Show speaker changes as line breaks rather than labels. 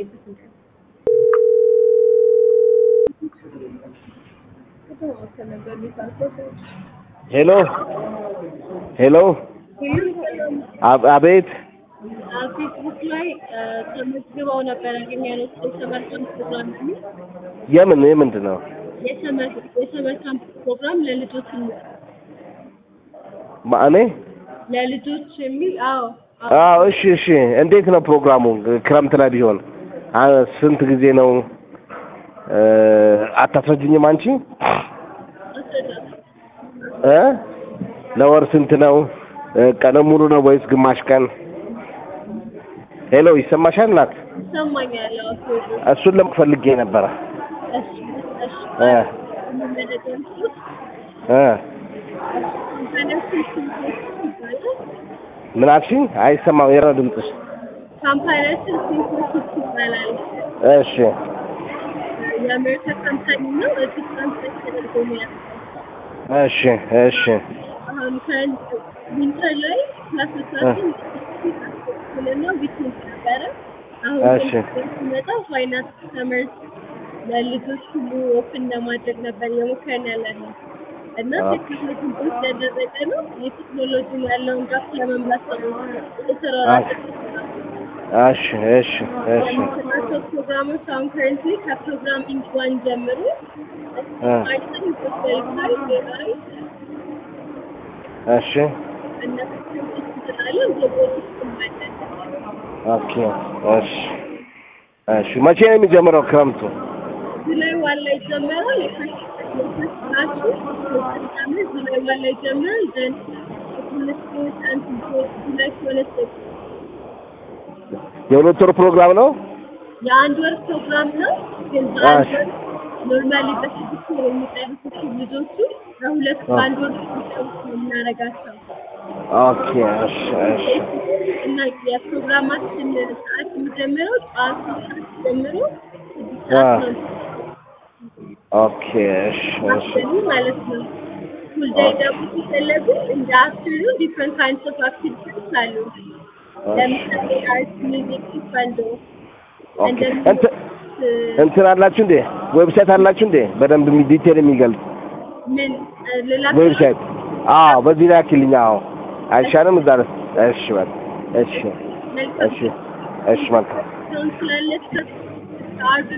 የለበትም።
ሄሎ ሄሎ፣ አብ- አቤት።
ፌስቡክ ላይ ተመዝግበው ነበረ ግን ያለው የሰመር ካምፕ ፕሮግራም የሚል
የምን የምንድን ነው?
የሰመር የሰመር ካምፕ ፕሮግራም ለልጆች የሚል
ማ- እኔ
ለልጆች የሚል አዎ
አዎ፣ እሺ፣ እሺ። እንዴት ነው ፕሮግራሙ? ክረምት ላይ ቢሆን አ- ስንት ጊዜ ነው? እ፣ አታስረጅኝም አንቺ
አስረዳት
እ ለወር ስንት ነው? እ፣ ቀን ሙሉ ነው ወይስ ግማሽ ቀን? ሄሎ፣ ይሰማሻል ናት?
ይሰማኛል። አዎ ቴዎድሮስ
እሱን ለምፈልጌ ነበረ።
እሺ እሺ
እ
የምንመለከቱት
እ
ካምፓኒያችን ሲንቴክስ ይባላል።
ምን አልሽኝ? አይሰማም የረ ድምፅሽ።
ካምፓኒያችን ሲንቴክስ ይባላል።
እሺ
የአሜሪካ ካምፓኒ ነው። እዚህ ትራንስሌት ተደርጎ ነው ያለው።
እሺ እሺ
አሁን ከአንድ ዊንተር ላይ ክላሶቻችን እና ዊኬንድ ነበረ። አሁን
እሺ።
ግን ሲመጣ ፋይናንስ ሰመር ለልጆች ሁሉ ኦፕን ለማድረግ ነበር የሞከርን ያለ ነው እና
ኦኬ።
ቴክኖሎጂ ውስጥ ያደረገ ነው። የቴክኖሎጂ ያለውን ጋፍ ለመምላት ነው የተሰራራቀ
እሺ እሺ እሺ
የምንሰራቸው ፕሮግራሞች አሁን ከረንትሊ ከፕሮግራሚንግ ዋን ጀምሮ
እ
ፓይተን፣ ቬሪፋይ፣ ኤአይ
እሺ
እነሱን እንችላለን ሮቦቲክስ አለን።
ኦኬ እሺ እሺ መቼ ነው የሚጀምረው ክረምቱ?
ጁላይ ዋን ላይ ይጀምራል። የፈርስት ክላሱ ሳምንት ጁላይ ዋን ላይ ይጀምራል። ዘን ሁለት አንድ ጁላይ ሁለት
የሁለት ወር ፕሮግራም ነው?
የአንድ ወር ፕሮግራም ነው። ግን በአንድ
እሺ።
ወር ኖርማሊ በስድስት ወር የሚጨርሱት ልጆቹ በሁለት በአንድ ወር የሚጨርሱ ነው የምናደርጋቸው
ኦኬ እሺ እሺ
እና የፕሮግራማችን ሰዓት የሚጀምረው ጠዋት ሶስት ሰዓት ጀምሮ ስድስት ሰዓት ነው
ኦኬ እሺ እሺ
አፍተርኑን ማለት ነው። ፉል ዴይ ደግሞ ሲፈለጉ እንደ አፍተርኑን ዲፍረንት ካይንድስ ኦፍ አክቲቪቲስ አሉ። ለምሳሌ አርት፣ ሚውዚክ፣ ቴኳንዶ
ኦኬ እንትን እንትን አላችሁ እንዴ? ዌብሳይት አላችሁ እንዴ? በደንብ የሚ- ዲቴል የሚገልጽ
ምን ሌላ
ዌብሳይት? አዎ፣ በዚህ ላይ አኪልኝ። አዎ፣ አይሻልም? እዛ ላይ እሺ፣ በቃ እሺ፣
መልካም
እሺ፣ እሺ፣ መልካም
ስላለች አርብ